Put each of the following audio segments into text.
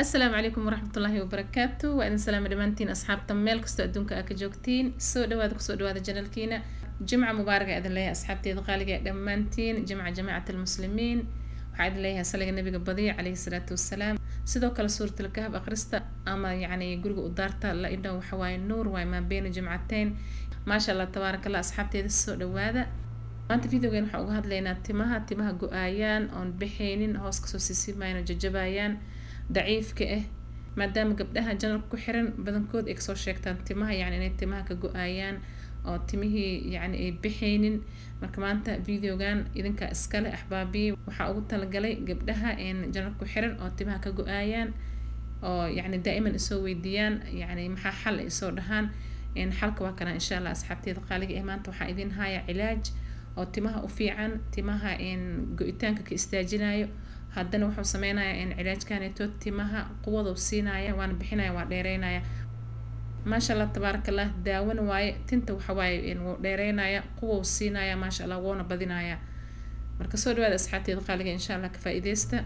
asalaamu calaykum waraxmatullaahi wabarakaatu waa idin salaama dhammaantiin asxaabta meel kastoo adduunka aa ka joogtiin soo dhawaada kusoo dhawaada janalkiina jimca mubaaraga idin leeyahay asxaabteeda qaaliga ee dhammaantiin jimca jamacat almuslimiin waxaa idin leeyahay saliga nabiga badiya calayhi salaatu wasalaam sidoo kale suuratul kahf akhrista ama yacni guriga u daarta la idho waxa waaye nuur waaye maa beena jimcateyn maasha allah tabaaraka allah asxaabteeda soo dhawaada maanta videogan waxaan uga hadlaynaa timaha timaha go-aayaan oon bixaynin hoos kasoo siisimayaan oo jajabayaan daciifka ah maadaama gabdhaha janalka ku xiran badankood ay kasoo sheegtaan timaha yacni inay timaha ka go-aayaan oo timihii yacni ay bixaynin marka maanta videogan idinkaa iskale axbaabiye waxaa ugu talagalay gabdhaha janalka ku xiran oo timaha ka go-aayaan oo yacni daa'iman isoo weydiiyaan yacni maxaa xal ay soo dhahaan xalka waa kana insha allah asxaabteeda qaaliga ah maanta waxaa idin haya cilaaj oo timaha u fiican timaha go-itaanka ka istaajinayo haddana wuxuu sameynayaa cilaajkaneeto timaha quwaduu siinaya waana bixinaya waa dheereynaya maasha allah tabaaraka allah daawana waaye tinta waxawaaye wuu dheereynaya quwou siinaya maasha allah woona badinaya marka soo dhawaada asxaabteeda qaaliga insha allah ka faa-ideysta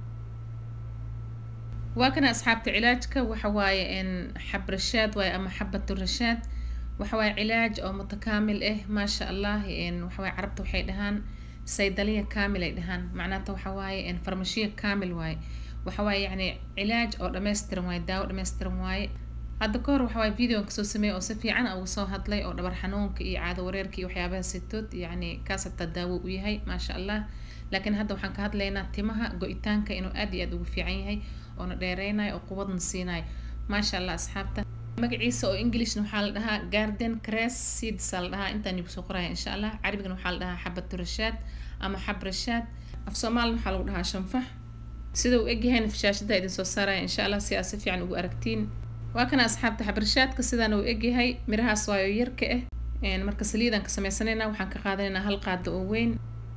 waa kana asxaabta cilaajka waxa waaye xabrashaad waaye ama xabatu rashaad waxa waaye cilaaj oo mutakaamil ah maasha allah waxawaaye carabta waxay dhahaan saydaliya kaamil ay dhahaan macnaata waxa waaye farmashiya kaamil waaye waxa waaye yacni cilaaj oo dhammaystiran waaye daawo dhammaystiran waaye hadda ka hor waxa waaye videoan kasoo sameeyay oo si fiican uga soo hadlay oo dhabar xanuunka iyo caado wareerka iyo waxyaabaha sitood yacni kaas hataa daawo u yahay maasha allah laakiin hadda waxaan ka hadlaynaa timaha go-itaanka inuu aad iyo aad ugu fiican yahay oona dheereynayo oo quwadna siinayo maasha allah asxaabta magaciisa oo englishna waxaa la dhahaa garden cress seeds la dhahaa intaan igu soo qoraya insha allah carabigana waxaa la dhahaa xabatu rashaad ama xab rashaad af soomaalina waxaa lagu dhahaa shanfax sida uu egyahayna fashaashada idin soo saaraya insha allah si aad si fiican ugu aragtiin waa kana asxaabta xabrashaadka sidaana uu egyahay mirahaas waayo yarka ah marka saliidaan ka sameysanayna waxaan ka qaadanaynaa hal qaado oo weyn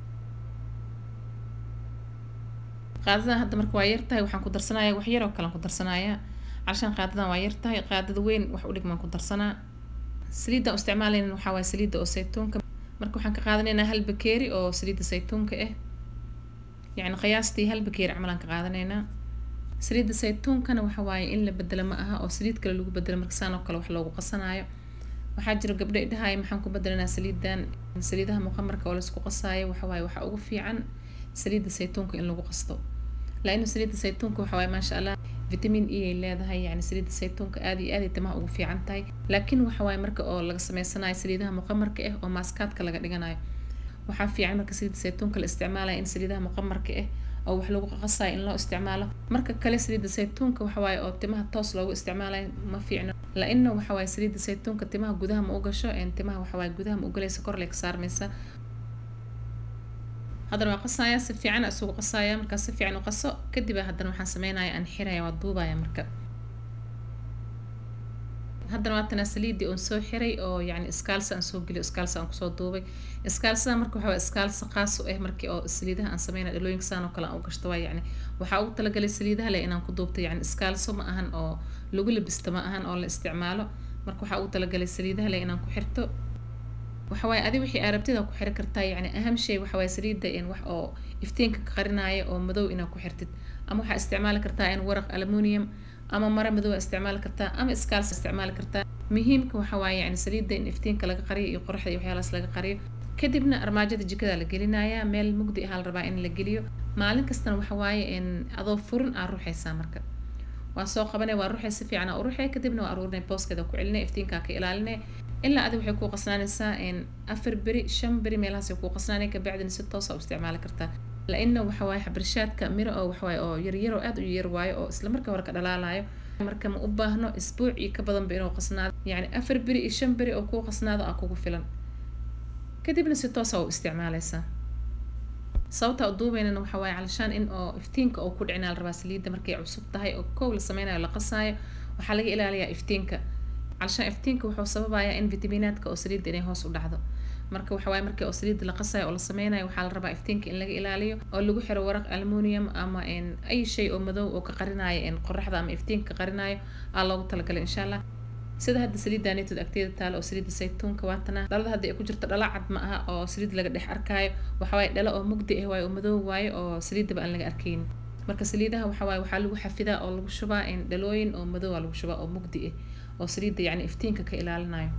qaadadan hadda marka waa yartahay waxaan ku darsanaya wax yar oo kalean ku darsanaya calashaan qaadadan waa yartahay qaadada weyn wax u dhigmaan ku darsanaa saliidaan u isticmaalayna waxaa waaye saliidda oo saytuunka marka waxaan ka qaadanaynaa hal bakeeri oo saliidda saytuunka ah yacni qiyaastii hal bakeeri camalaan ka qaadanaynaa saliidda saytuunkana waxa waaye in la bedelo ma aha oo saliid kale lagu bedelo marka saan oo kale wax loogu qasanaayo waxaa jira gabdho idhahaaya maxaan ku bedelanaa saliidan saliidaha muqamarka oo laisku qasaayo waxa waaye waxaa ugu fiican saliidda saytuunka in lagu qasto laanu saliidda saytuunka waxa waaye maasha allah vitamin e ay leedahay yani saliidda saytuunka aad iyo aad ay timaha ugu fiican tahay laakiin waxa waaye marka oo laga sameysanayo saliidaha muqamarka ah oo maaskaadka laga dhiganayo waxaa fiican marka saliidda saytuunka la isticmaalaya in saliidaha muqamarka ah oo wax lagu qasayo in loo isticmaalo marka kale saliidda saytuunka waxa waaye oo timaha toos loogu isticmaalayo ma fiicno la-ina waxa waaye saliidda saytuunka timaha gudaha ma u gasho timaha waxa waaye gudaha ma u galaysa kor lay ka saarmaysa haddana waa qasaya si fiican isugu qasaya markaa si fiican u qaso kadib haddana waxaan sameynaya aan xiraya waa duubaya marka haddana waatana saliidii oon soo xiray oo yani iskaalsa aan soo geliyo iskaalsa aan kusoo duubay iskaalsada marka waxa iskaalsa qaas u ah markii oo saliidaha aan sameynaya dhalooyinka saan oo kale aan u gashto waa yani waxaa ugu talagalay saliidaha leh inaan ku duubto yani iskaalso ma ahan oo lagu labisto ma ahan oo la isticmaalo marka waxaa ugu talagalay saliidaha leh inaan ku xirto waxa waaye adi wixii arabtida ku xiri kartaa yacni aham shay waxa waaye saliidda in wax oo iftiinka ka qarinaayo oo madow inaad ku xirtid ama waxaa isticmaali kartaa in waraq aluminium ama mara madow isticmaali kartaa ama iskaalsa isticmaali kartaa muhiimka waxa waaye yani saliidda in iftiinka laga qariyo iyo qoraxda iyo waxyaalaas laga qariyo kadibna armaajada jikada la gelinayaa meel mugdi ahaa la rabaa in la geliyo maalin kastana waxa waaye in adoo furin aa ruuxaysaa marka waa soo qabanay waa ruuxay si fiican aa u ruuxay kadibna waa aruurinay booskeeda ku celinay iftiinkaa ka ilaalinay ilaa adi waxay kuu qasnaanaysaa afar beri shan beri meelahaas kuu qasnaanay kabacdina si toosa u isticmaali kartaa la-ina waxa waaye xabarshaadka miro oo waxawaaye oo yaryar oo aad u yar waayo oo isla marka hore ka dhalaalayo marka ma u baahno isbuuc iyo ka badanba inuu qasnaado yacni afar beri iyo shan beri oo kuu qasnaado aa kugu filan kadibna si toosa u isticmaalaysaa sababta u duubeynana waxa waaye calashaan in oo iftiinka oo ku dhicinaa la rabaa saliidda markay cusub tahay oo koow la sameynayo la qasaayo waxaa laga ilaaliyaa iftiinka calashaan iftiinka wuxuu sababayaa in vitaminaadka oo saliidda inay hoos u dhacdo marka waxa waaye markii oo saliidda la qasayo oo la sameynayo waxaa la rabaa iftiinka in laga ilaaliyo oo lagu xiro waraq aluminium ama ay shay oo madow oo ka qarinayo qoraxda ama iftiinka ka qarinayo aa loogu talagalay insha allah sida hadda saliidda neetood agteeda taalo oo saliidda saytuunka waatana dhalada hadda ay ku jirto dhala cad ma aha oo saliid laga dhex arkaayo waxa waaye dhalo oo mugdi ah waayo oo madow waayo oo saliiddaba aan laga arkaynin marka saliidaha waxa waaye waxaa lagu xafidaa oo lagu shubaa in dhalooyin oo madow aa lagu shubaa oo mugdi ah oo saliidda yacni iftiinka ka ilaalinayo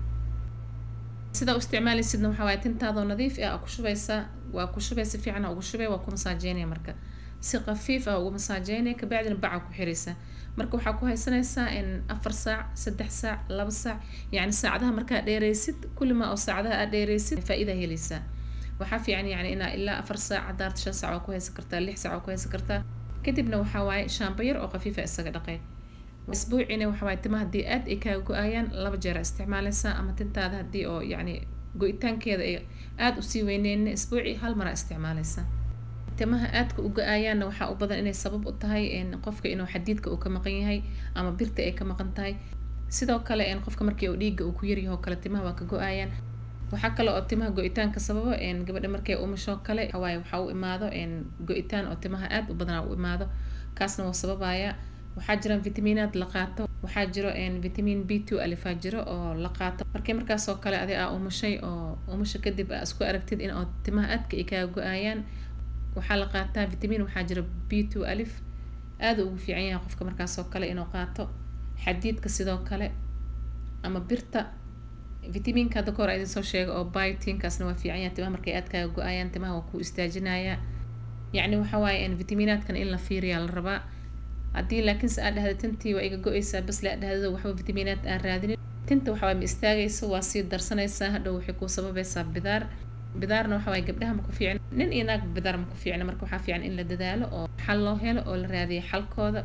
sidaa u isticmaalaysidna waxaa waaye tintaadoo nadiif ah aa ku shubaysaa waa ku shubay si fiican aa ugu shubay waa ku masaajeynaya marka si khafiif ah ugu masaajeynaya kabacdina baca ku xiraysaa marka waxaa ku haysanaysaa in afar saac saddex saac laba saac yacni saacadaha markaa dheeraysid kulima oo saacadaha aad dheeraysid faa-ida helaysaa waxaa fiican yani inaa ilaa afar saac hadaarta shan saac waa ku haysan kartaa lix saac waa ku haysan kartaa kadibna waxaa waaye shaamba yar oo khafiifa isaga dhaqay isbuucina waxa waaye timaha haddii aad ay kaaga go-aayaan laba jeer aa isticmaalaysaa ama tintaada haddii oo yacni go-itaankeeda ay aada usii weyneyna isbuuci hal maraa isticmaalaysaa timaha aadka u go-aayaanna waxaa u badan inay sabab u tahay qofka inuu xadiidka uu ka maqan yahay ama birta ay ka maqan tahay sidoo kale qofka markii uu dhiigga uu ku yaryaho kale timaha waa ka go-aayaan waxaa kale oo timaha go-itaanka sababo gabadha markay umusho kale waaye waxaa u imaado go-itaan oo timaha aad u badanaa u imaado kaasna waa sababaya waxaa jiraan vitamiinaad la qaato waxaa jiro vitamin b two alifaa jiro oo la qaato markii markaasoo kale adi aa umushay oo umusha kadib aa isku aragtid in oo timaha aadka ay kaaga go-aayaan waxaa la qaataa vitamin waxaa jira b two alif aada ugu fiican yahay qofka markaasoo kale inuu qaato xadiidka sidoo kale ama birta vitamiinka hadda kahor idin soo sheega oo biotinkaasna waa fiican yahay timaha markay aad kaaga go-aayaan timaha waa ku istaajinaya yacni waxa waaye vitamiinaadkan in la fiiriyaa la rabaa haddii laakiinse aad dhahda tintii waa iga go-eysaa bas la dhahdo waxba vitamiinaad aan raadinin tinta waxawaaye ma istaagayso waa sii darsanaysaa hadhow waxay kuu sababaysaa bidaar bidaarna waxa waaye gabdhaha ma ku fiicna nin iyo naag bidaar ma ku fiicna marka waxaa fiican in la dadaalo oo xal loo helo oo la raadiyo xalkooda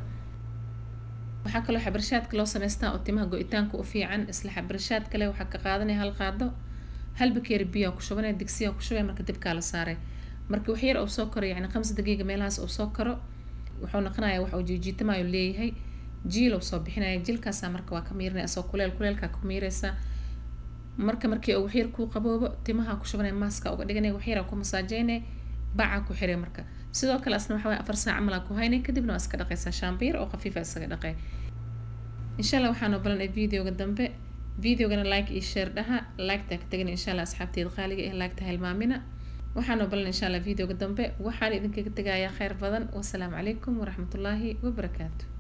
waxaa kaloo xabarshaadka loo samaystaa oo timaha go-itaanka u fiican isla xabarshaad kale waxaa ka qaadanaya hal qaado hal bakeeri biyaa ku shubanaya digsiyaa ku shubaya marka dibkaa la saaray marka wax yar uu soo karo yacni khamsa daqiiqa meelahaas uu soo karo wuxuu noqonayaa wax uu jiijiitamayo leeyahay jiil uu soo bixinaya jiilkaasaa marka waa ka miirinaya asoo kuleel kuleelkaa ku miiraysaa marka markii uu waxyar kuu qaboobo timaha ku shubanaya maaska uga dhiganaya waxyaraa ku masaajeynaya bacaa ku xiray marka sidoo kale asna waxa waye afar saac camal aa ku haynay kadibna waa iska dhaqaysaa shaambiir oo khafiifa isaga dhaqay insha allah waxaan ogolanay videoga dambe videogana like iyo share dhaha like-taa ka tegin insha allah asxaabteeda qaaliga eh like-ta hilmaamina waxaan ogolanay insha allah videoga dambe waxaan idinkaga tegayaa kheyr badan wasalaamu calaykum waraxmatullaahi wabarakaatu